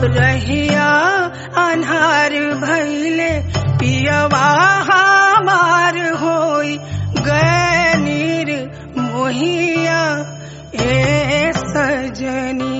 रहिया अन्हार भैले पियवा हमार होई गए नीर मोहिया ए सजनी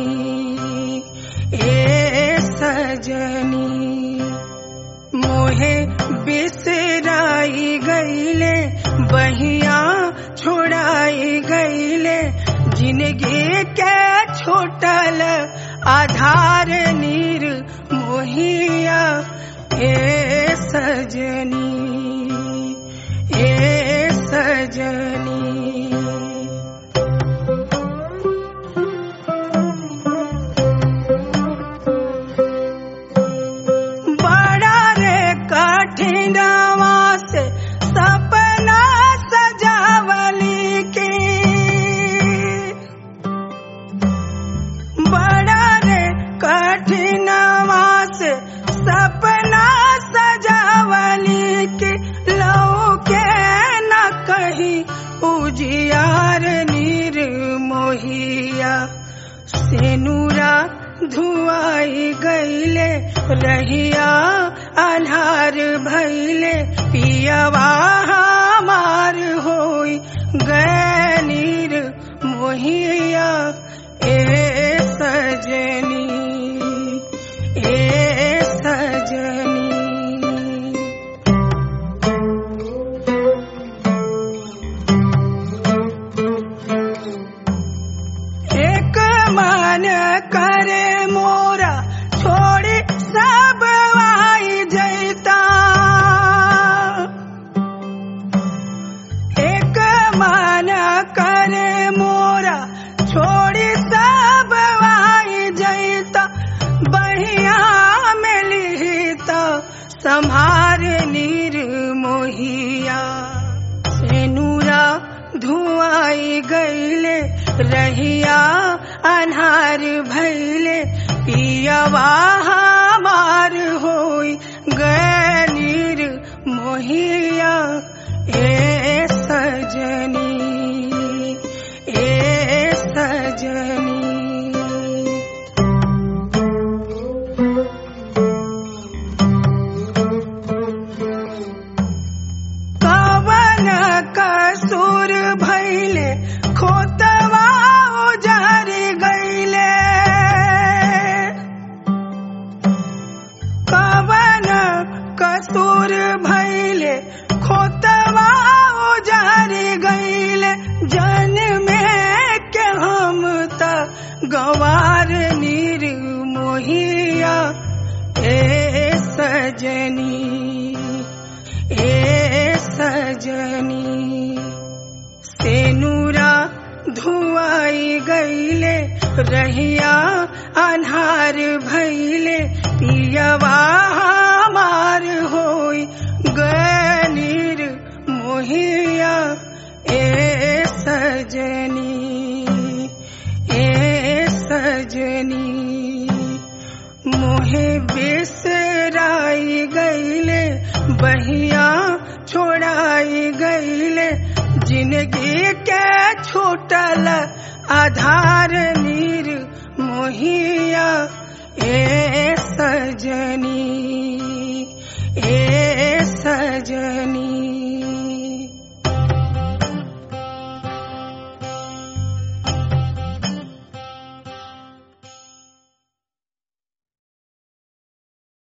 ए सजनी मोहे बिसराई गईले बहिया छोड़ाई गईले जिंदगी के छोटल आधार नीर मोहिया ए सजनी ए सजनी बड़ा रे कठिनवा से सपना सजावली के बड़ा रे कठिनवा से सपना सजावली के लो के न कही उजियार नीर मोहिया सेनुरा धुआई गईले रहिया अन्हार भैले पियवा हमार होई गए नीर मोहिया ए सजनी ए सजनी एक मन करे मोरा छोड़ी सब आई जैता एक मन करे मोरा छोड़ी सब आई जैता बहिया में लिहिता संभार नीर मोहिया सेनुरा धुआई गईले रहिया अन्हार भैले पियवा हमार होई गए नीर मोहिया ए सजनी ए सजनी कवन कसूर भैले खोतवा उजार गईले कवन कसूर भैले खोतवा उजार गईले जन में के हम त गवार नीर मोहिया ए सजनी ए सजनी सेनुरा धुआई गईले रहिया अन्हार भैले पियवा हमार होई गए नीर मोहिया ए सजनी ए सजनी मोहे बिसराई गईले बहिया छोड़ाई गईले जिंदगी के छूटल आधार नीर मोहिया ए सजनी